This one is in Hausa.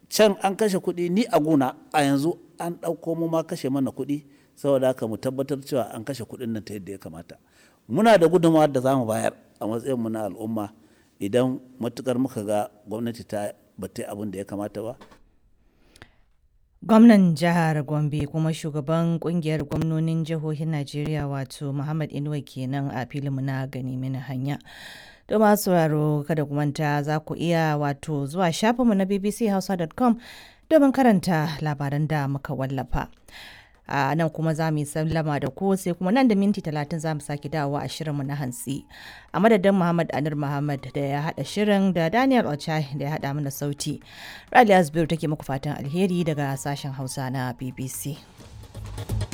can an kashe kuɗi ni a guna a yanzu an ɗauko mu ma kashe mana kuɗi saboda haka mu tabbatar cewa an kashe kuɗin nan ta yadda ya kamata muna da gudunmawa da za mu bayar a matsayinmu na al'umma idan matukar muka ga gwamnati ta bata abin da ya kamata ba Gwamnan jihar Gombe kuma shugaban kungiyar gwamnonin jihohin Najeriya wato Muhammad Inuwa kenan a filinmu na gani mini hanya. To masu sauraro kada ku manta za ku iya wato zuwa shafinmu na bbchausa.com domin karanta labaran da muka wallafa. a nan kuma za mu yi sallama da ku sai kuma nan da minti talatin za mu sake dawowa a shirinmu na hantsi a madadin muhammad anir muhammad da ya haɗa shirin da daniel ochai da ya haɗa mana sauti raliya zubairu take muku fatan alheri daga sashen hausa na bbc